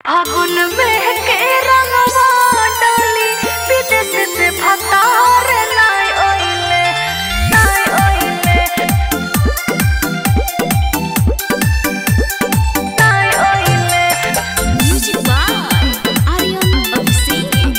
फागुन में के रंगवा डाली विदेश से भतार नाय ओइले नाय ओइले नाय ओइले Music by Aryan Abhishek.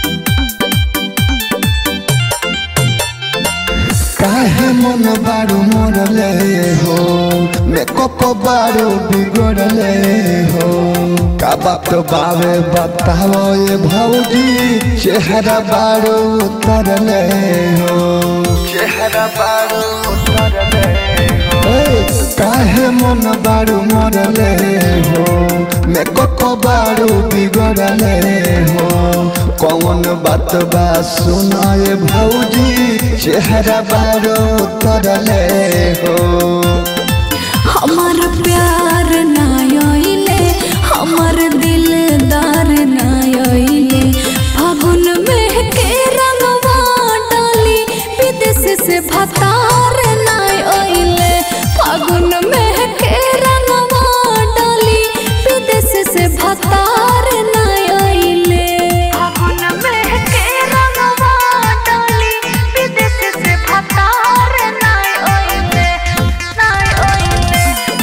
काहे मन बारू मोरले हो मेकअप बारू बिगड़ले हो का बात बावे बताओ ये भौजी चेहरा बारू उतरले हो चेहरा बारू उतरले हो काहे मन बारू मोरले हो मेकअप बारू बिगड़ले हो कौन बात बा सुनाए भौजी चेहरा बारो तरले हो हमार प्यार नायले हमार दिलदार नायले फागुन में के रंगवा डाली विदेश से भतार नायले फागुन में के रंगवा डाली विदेश से भतार नायले फागुन में के रंगवा डाली विदेश से भतार नाय ओइले नाय ओइले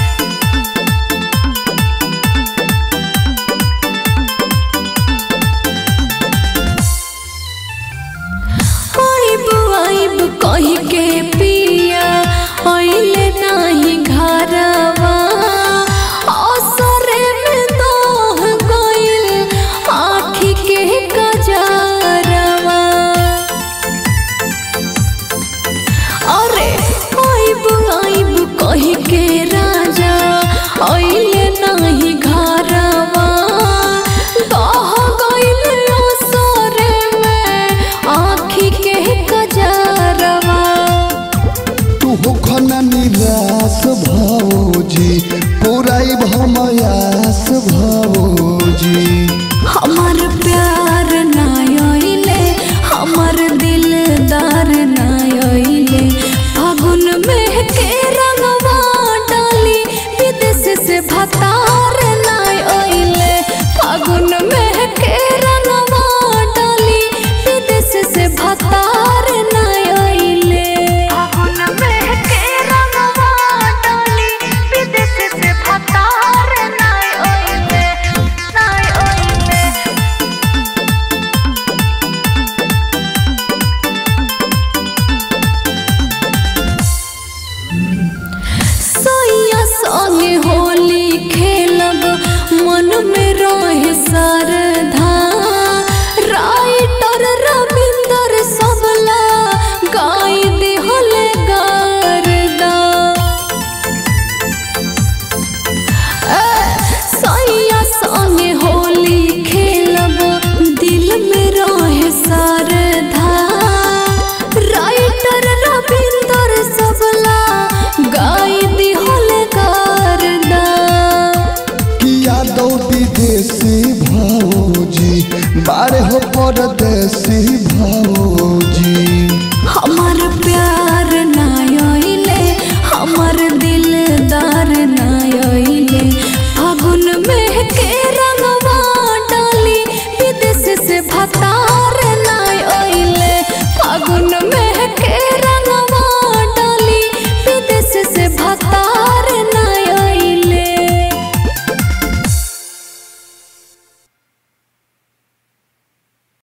आइब आइब कही के पिया आइले नाही घरवा असरे में दोह गइल आँखी के कजरवा अरे आइब आइब कही के राजा आइले नाही घरवा दह गइल असरे में आँखी के कजरवा तू हो खना निराश भौजी पुराई भमयास भौजी हमार प्यार नायले हमार दिलदार नायले फागुन में के रंगवा डाली विदेश से भतार नायले फागुन में के रंगवा डाली विदेश से भतार नायले फागुन में के रंगवा डाली विदेश से भतार नाय ओइले नाय ओइले सैया संगे होली खेलब मन में रहे सरधा राइटर रविंदर सबला गाय दिहल गारदा सैया संगे होली खेलब दिल में रहे सरधा राइटर रविंदर सबला गाय दिहल गारदा किया दो विदेशी भौजी बारे हो परदेसी भौजी